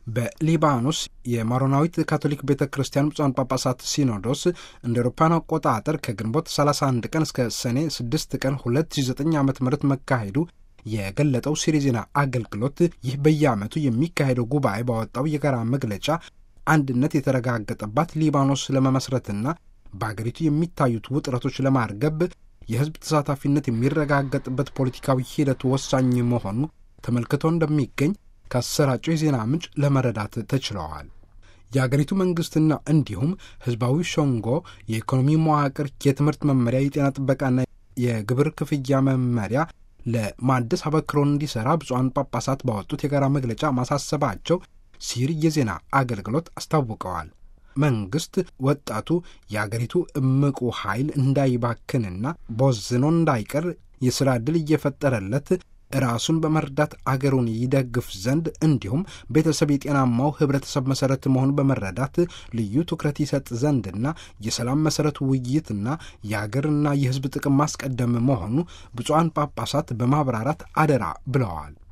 በሊባኖስ የማሮናዊት ካቶሊክ ቤተ ክርስቲያን ብፁዓን ጳጳሳት ሲኖዶስ እንደ አውሮፓውያን አቆጣጠር ከግንቦት 31 ቀን እስከ ሰኔ 6 ቀን 2009 ዓ ም መካሄዱ የገለጠው ሲሪ ዜና አገልግሎት ይህ በየዓመቱ የሚካሄደው ጉባኤ ባወጣው የጋራ መግለጫ አንድነት የተረጋገጠባት ሊባኖስ ለመመስረትና በአገሪቱ የሚታዩት ውጥረቶች ለማርገብ የሕዝብ ተሳታፊነት የሚረጋገጥበት ፖለቲካዊ ሂደት ወሳኝ መሆኑ ተመልክቶ እንደሚገኝ ካሰራጨው የዜና ምንጭ ለመረዳት ተችለዋል። የአገሪቱ መንግሥትና እንዲሁም ሕዝባዊ ሸንጎ የኢኮኖሚ መዋቅር፣ የትምህርት መመሪያ፣ የጤና ጥበቃና የግብር ክፍያ መመሪያ ለማደስ አበክሮን እንዲሠራ ብፁዓን ጳጳሳት ባወጡት የጋራ መግለጫ ማሳሰባቸው ሲሪ የዜና አገልግሎት አስታውቀዋል። መንግስት ወጣቱ የአገሪቱ እምቁ ኃይል እንዳይባክንና ቦዝኖ እንዳይቀር የሥራ ዕድል እየፈጠረለት ራሱን በመርዳት አገሩን ይደግፍ ዘንድ እንዲሁም ቤተሰብ የጤናማው ህብረተሰብ መሠረት መሆኑን በመረዳት ልዩ ትኩረት ይሰጥ ዘንድና የሰላም መሠረቱ ውይይትና የአገርና የሕዝብ ጥቅም ማስቀደም መሆኑ ብፁዓን ጳጳሳት በማብራራት አደራ ብለዋል።